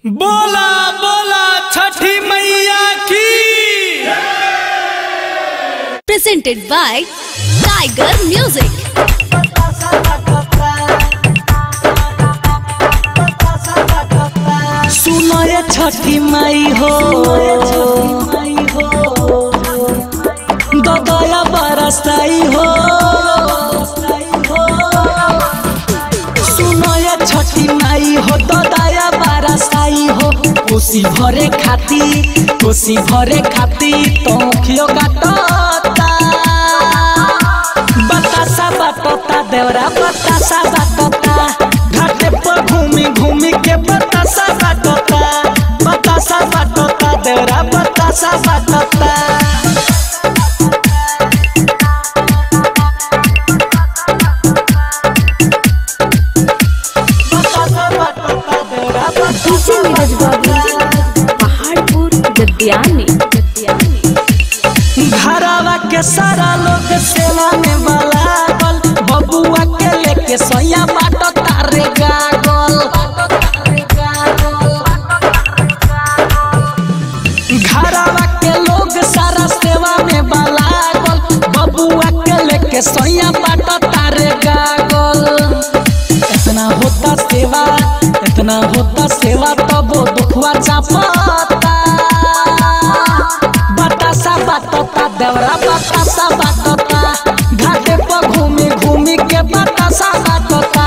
बोला बोला छठी मैया की presented by Tiger Music. सुनो ये छठी माई हो दया बरसाई हो सुनो ये छठी माई हो दया बरसाई हो कोसी भरे खाती कोसी भरे खाती तो खियो काटता बतासा बाटता देवरा बतासा बाटता घाटे पर घूमी घूमी के बतासा बाटता बतासा बाटता देवरा बतासा बाटता बतासा बाटता देवरा DJ नीरज बाबू पहाड़पुर गद्यानी गद्यानी घरवा के सारा लोग सेवा में बलागल बबुआ के लेके सैया बाटो तारे गागल घरवा के लोग सारा सेवा में बलागल बबुआ के लेके सैया बाटो तारे गागल इतना होता सेवा इतना होता सेवा तब दुखवा चापता बतासा बाटता देवरा बतासा बाटता घाटे पर घूमी घूमी के बतासा बाटता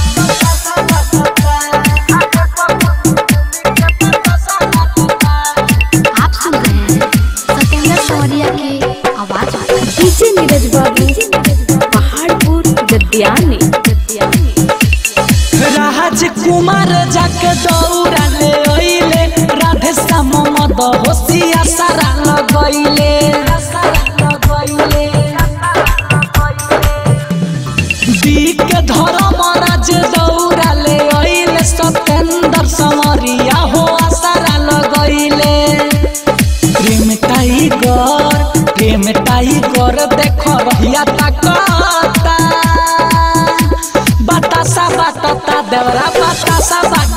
आप सुन रहे हैं सत्येंद्र सौरिया की आवाज डीजे नीरज बाबू पहाड़पुर गद्यानी गद्यानी राजकुमार जाके दौड़ा ले ओइले राधे श्याम मद होशिया सारा लगैले बीक धर्म राज दौड़ा ले ओइले सत्येंद्र समरिया हो सारा लगैले प्रेम टाइगर प्रेम टाइगर देख रहिया ताकता बतासा बाटता देवरा बतासा बाट